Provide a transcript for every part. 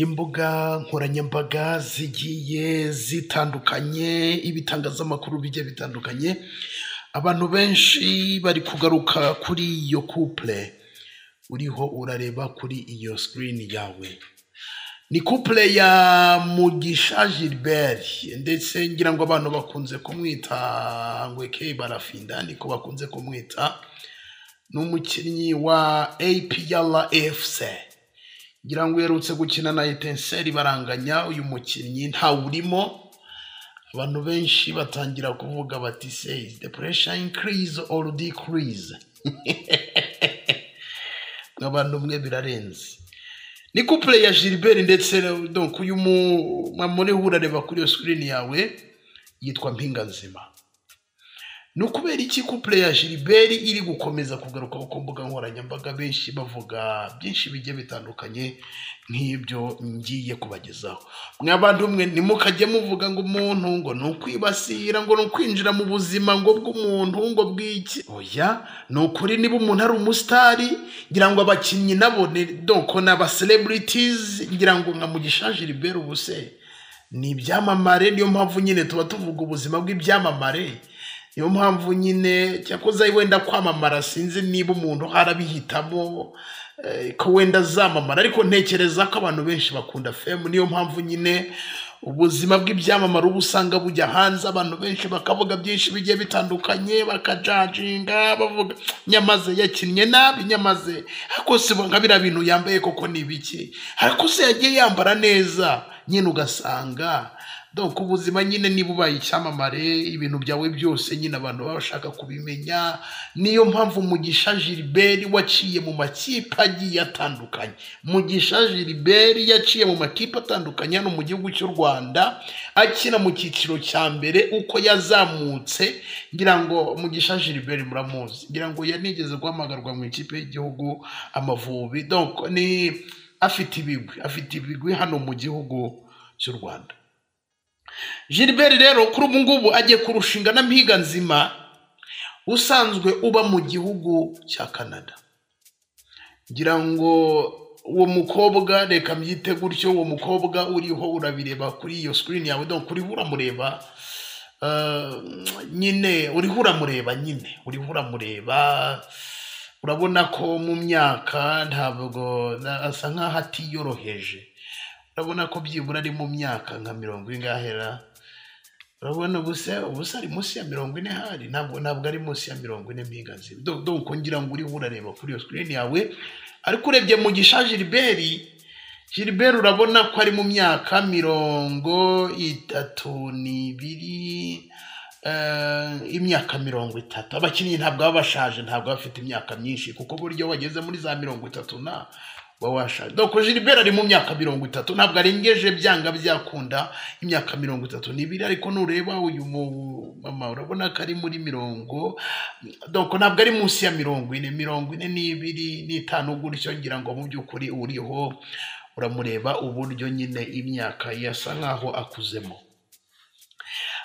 Imbuga nkoranyambaga zigiye zitandukanye, ibitangazamakuru bigiye bitandukanye, abantu benshi bari kugaruka kuri iyo couple uriho urareba kuri iyo screen yawe. Ni couple ya Mugisha Gilbert ndetse ngira ngo abantu bakunze kumwita Ngweke Barafinda niko bakunze kumwita, ni umukinnyi wa APR FC. ngira ngo uherutse gukina na etenseri baranganya uyu mukinnyi ntawurimo abantu benshi batangira kuvuga bati se is the pressure increase or decrease abantu umwe birarenze ni couple ya Gilbert ndetse na- donc uyu mu- mwamureho urareba kuri iyo screen yawe yitwa Mpinga Nzima ni ukubera iki couple ya Gilbert iri gukomeza kugaruka ku mbuga nkoranyambaga benshi bavuga byinshi bigiye bitandukanye nk'ibyo ngiye kubagezaho mwe abandumwe ntimukajye muvuga ngo umuntu ngo ni ukwibasira ngo ni ukwinjira mu buzima ngo bw'umuntu ngo bw'iki oya ni ukuri niba umuntu ari umusitari ngira ngo abakinnyi nabo ni doko ni aba celebrities ngira ngo nka Mugisha Gilbert ubuse ni ibyamamare niyo mpamvu nyine tuba tuvuga ubuzima bw'ibyamamare niyo mpamvu nyine cyakoze wenda kwamamara sinzi niba umuntu arabihitamo eh, ko wenda azamamara ariko ntekereza ko abantu benshi bakunda femu niyo mpamvu nyine ubuzima bw'ibyamamare uba usanga bujya hanze abantu benshi bakavuga byinshi bigiye bitandukanye bakajajinga bavuga nyamaze yakinnye nabi nyamaze ariko si nka biriya bintu yambaye koko ni ibiki ariko se yagiye yambara neza nyine ugasanga donc ubuzima nyine niba ubaye icyamamare ibintu byawe byose nyine abantu baba bashaka kubimenya niyo mpamvu mugisha gilbert waciye mu makipe agiye atandukanye mugisha gilbert yaciye mu makipe atandukanye hano mu gihugu cy'u rwanda akina mu cyiciro cya mbere uko yazamutse ngira ngo mugisha gilbert muramuzi ngira ngo yanigeze guhamagarwa mu ikipe y'igihugu amavubi donc ni afite ibigwi afite ibigwi hano mu gihugu cy'u rwanda Gilbert rero kuri ubu ngubu agiye kurushinga na Mpiga Nzima usanzwe uba mu gihugu cya Canada. Ngira ngo uwo mukobwa reka mbyite gutyo uwo mukobwa uriho urabireba kuri iyo screen yawe donc uriho uramureba eh, nyine uriho uramureba nyine uriho uramureba urabona ko mu myaka ntabwo na- asa nkaho atiyoroheje urabona ko byibura ari mu myaka nka mirongo ingahera urabona ubuse ubuse ari munsi ya mirongo ine hari ntabwo ntabwo ari munsi ya mirongo ine mpigazi donc ngira ngo uriho urareba kuri iyo screen yawe ariko urebye mugisha Gilbert Gilbert urabona ko ari mu myaka mirongo itatu n'ibiri eh, imyaka mirongo itatu abakinnyi ntabwo baba bashaje ntabwo baba bafite imyaka myinshi kuko buryo wageze muri za mirongo itatu na uba washaje donc Gilbert ari mu myaka mirongo itatu ntabwo arengeje byanga byakunda imyaka mirongo itatu n'ibiri ariko nureba uyu mu- mama urabona ko ari muri mirongo donc ntabwo ari munsi ya mirongo ine mirongo ine n'ibiri n'itanu gutyo ngira ngo mu by'ukuri uriho uramureba uburyo nyine imyaka ye asa nkaho akuzemo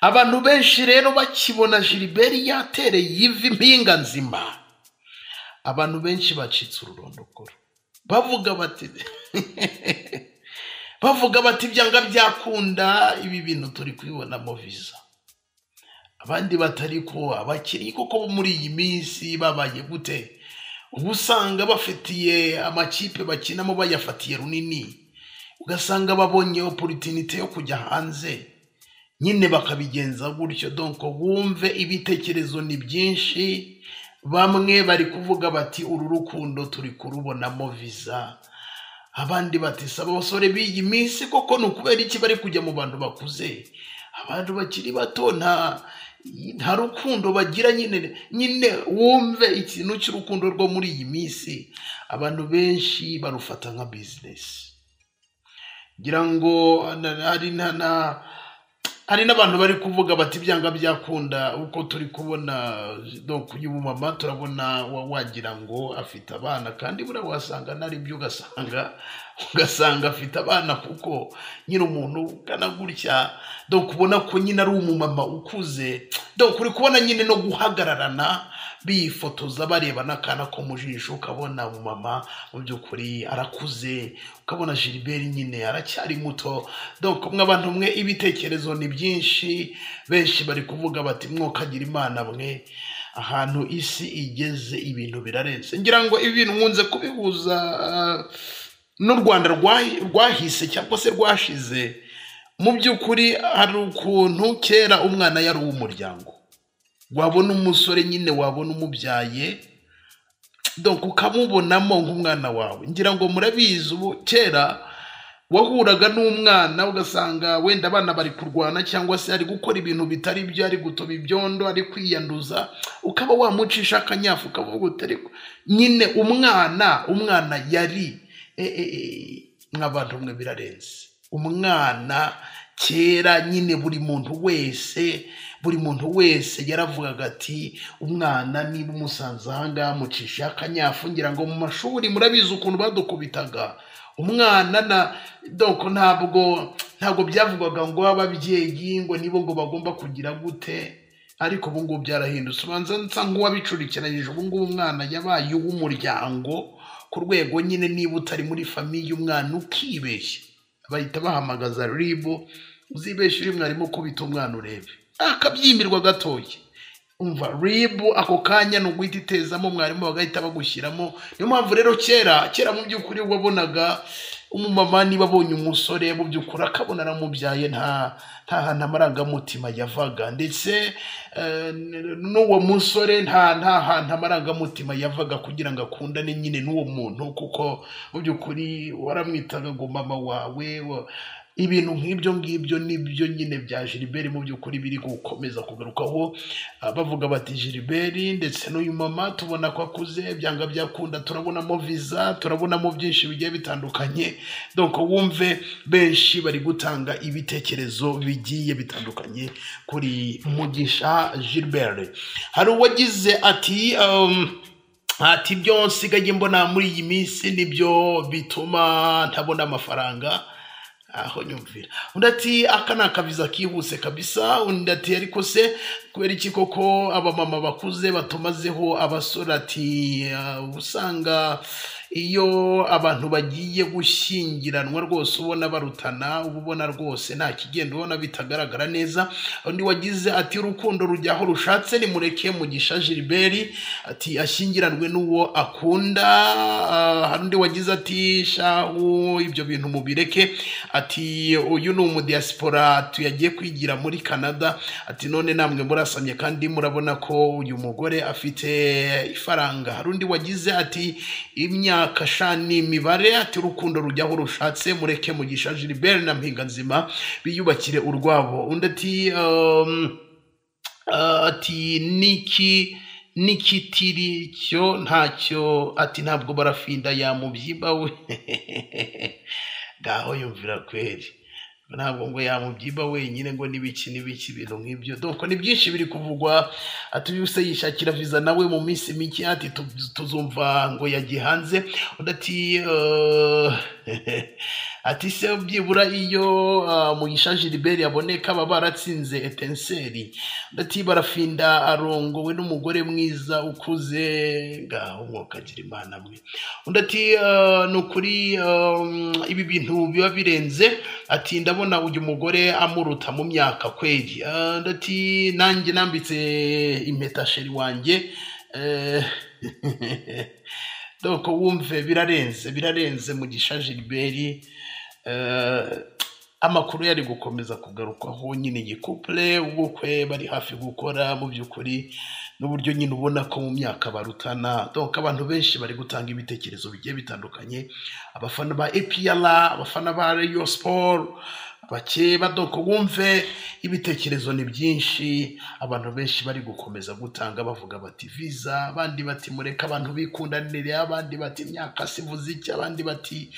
abantu benshi rero bakibona Gilbert yatereye ivi mpinga nzima abantu benshi bacitse ururondokoro bavuga bati bavuga bati byanga byakunda ibi bintu turi kubibonamo viza abandi batari ko abakiri kuko bo muri iyi minsi babaye gute uba usanga bafitiye amakipe bakinamo bayafatiye runini ugasanga babonye opportunity yo kujya hanze nyine bakabigenza gutyo donc bumve ibitekerezo ni byinshi bamwe bari kuvuga bati uru rukundo turi kurubonamo viza abandi bati saba abasore b'iyi minsi koko ni ukubera iki bari kujya mu bantu bakuze abantu bakiri bato nta nta rukundo bagira nyine nyine wumve ikintu cy'urukundo rwo muri iyi minsi abantu benshi barufata nka bizinesi ngira ngo na- hari na na- hari n'abantu bari kuvuga bati byanga byakunda uko turi kubona donc uyu mumama turabona wa- wagira ngo afite abana kandi buriya wasanga nari byo ugasanga ugasanga afite abana kuko nyine umuntu ugana gutya donc ubona ko nyine ari umumama ukuze donc uri kubona nyine no guhagararana bifotoza barebana akana ko mu jisho ukabona umumama mu by'ukuri arakuze ukabona Gilbert nyine aracyari muto donc mwe abantu mwe ibitekerezo ni byinshi benshi bari kuvuga bati mwokagira imana mwe ahantu isi igeze ibintu birarenze ngira ngo ibi bintu nkunze kubihuza ah, n'u rwanda rwa- rwahise cyangwa se rwashize mu by'ukuri hari ukuntu kera umwana yari uw'umuryango wabona umusore nyine wabona umubyaye donc ukamubonamo nk'umwana wawe ngira ngo murabizi ubu kera wahuraga n'umwana ugasanga wenda abana bari kurwana cyangwa se ari gukora ibintu bitari byo ari gutoba ibyondo ari kwiyanduza ukaba wamucisha akanyafu ukavuga uti ariko nyine umwana umwana yari e, e, e, nk'abantu mwe birarenze umwana kera nyine buri muntu wese buri muntu wese yaravugaga ati umwana niba umusanze aha ngaha amucisha akanyafu ngira ngo mu mashuri murabizi ukuntu badukubitaga umwana na donc ntabwo ntabwo byavugwaga ngo ababyeyi ngo nibo ngo bagomba kugira gute ariko ubu ngubu byarahindutse ubanza nsa nk'uwabicurikiranyije ubu ngubu umwana yabaye uw'umuryango ku rwego nyine niba utari muri famiye umwana ukibeshya bahita bahamagaza ribu uzibeshye uri mwarimu kubita umwana urebe akabyimbirwa gatoya umva ribu ako kanya ni uguhita itezamo mwarimu bagahita bagushyiramo niyo mpamvu rero kera kera mu by'ukuri wabonaga umumama niba abonye umusore mu by'ukuri akabona aramubyaye nta nta hantu amarangamutima yavaga ndetse eh, n- n'uwo musore nta nta hantu amarangamutima yavaga kugira ngo akundane nyine n'uwo muntu kuko mu by'ukuri waramwitaga ngo mama wawe wa- ibintu nk'ibyo ngibyo nibyo nyine bya Gilbert mu by'ukuri biri gukomeza kugarukaho Ah, bavuga bati Gilbert ndetse n'uyu mama tubona ko akuze byanga byakunda turabonamo visa turabonamo byinshi bigiye bitandukanye donc wumve benshi bari gutanga ibitekerezo bigiye bitandukanye kuri mugisha Gilbert hari uwagize ati um, ati ibyo nsigaye mbona muri iyi minsi nibyo bituma ntabona amafaranga aho nyumvira undi ati aka ni akaviza kihuse kabisa undi ati ariko se kubera iki koko abamama bakuze batumazeho abasore ati "Ah, uba usanga iyo abantu bagiye gushyingiranwa rwose ubona barutana uba ubona rwose nta kigenda ubona bitagaragara neza undi wagize ati urukundo rujya aho rushatse nimureke mugisha Gilbert ati ashyingiranwe n'uwo akunda Ah, hari undi wagize ati shahu ibyo bintu mubireke ati uyu ni umudiyasipora tuyagiye kwigira muri Canada ati none namwe murasamye kandi murabona ko uyu mugore afite ifaranga hari undi wagize ati imyaka shani imibare ati urukundo rujyaho rushatse mureke mugisha Gilbert na mpinga nzima biyubakire urwabo undi ati um, ati niki n'ikitiri cyo ntacyo ati ntabwo barafinda yamubyimba we ngaho yumvira kweri ntabwo ngo yamubyimba wenyine ngo n'ibiki n'ibiki ibintu nk'ibyo doko ni byinshi biri kuvugwa atuyuse yishakira viza nawe mu minsi mike ati tu- tuzumva ngo yagiye hanze undi ati eh, ati se byibura iyo ah, mugisha gilibert yaboneka baba baratsinze etenseri ndati barafinda arongowe n'umugore mwiza ukuze ngaho mwokagira imana mwe undi ati "Ah, ni ukuri ah, mm, ibi bintu biba birenze ati ndabona uyu mugore amuruta mu myaka kweri Ah, undi ati nanjye nambitse impeta sheri wanjye eh, doko wumve birarenze birarenze mugisha gilibert Eh, amakuru yari gukomeza kugarukwaho nyine igikupure ubukwe bari hafi gukora mu by'ukuri n'uburyo nyine ubona ko mu myaka barutana donc abantu benshi bari gutanga ibitekerezo bigiye bitandukanye abafana ba APR abafana ba Rayon Sport bakeba donc wumve ibitekerezo ni byinshi abantu benshi bari gukomeza gutanga bavuga bati visa abandi bati mureke abantu bikundanire abandi bati imyaka sivuze iki abandi bati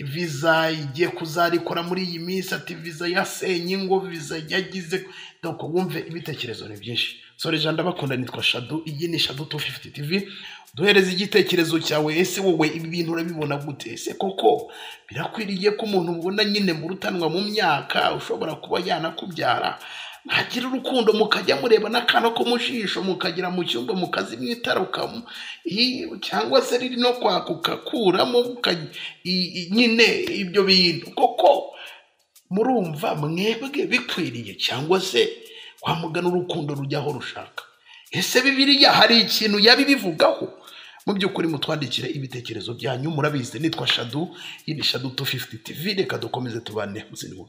viza igiye kuzarikora muri iyi minsi ati viza yasenye ngo viza yagize donc wumve ibitekerezo ni byinshi sore jean ndabakunda nitwa shadu iyi ni shadu 250 tv duhereze igitekerezo cyawe ese wowe ibi bintu urabibona gute ese koko birakwiriye ko umuntu ubona nyine mu rutanwa mu myaka ushobora kuba yanakubyara mwagira urukundo mukajya mureba n'akantu ko mu jisho mukagera mu cyumba mukazimya itara ukamu- i- cyangwa se riri no kwaka ugakuramo uka- i- i- nyine ibyo bintu koko murumva mwebwe bikwiriye cyangwa se kwa mugana urukundo rujya aho rushaka ese bibiriya hari ikintu yaba ibivugaho mu by'ukuri mutwandikire ibitekerezo byanyu murabizi nitwa shadu y'ibi shadu 250 tv reka dukomeze tubane mu zindi nkuru.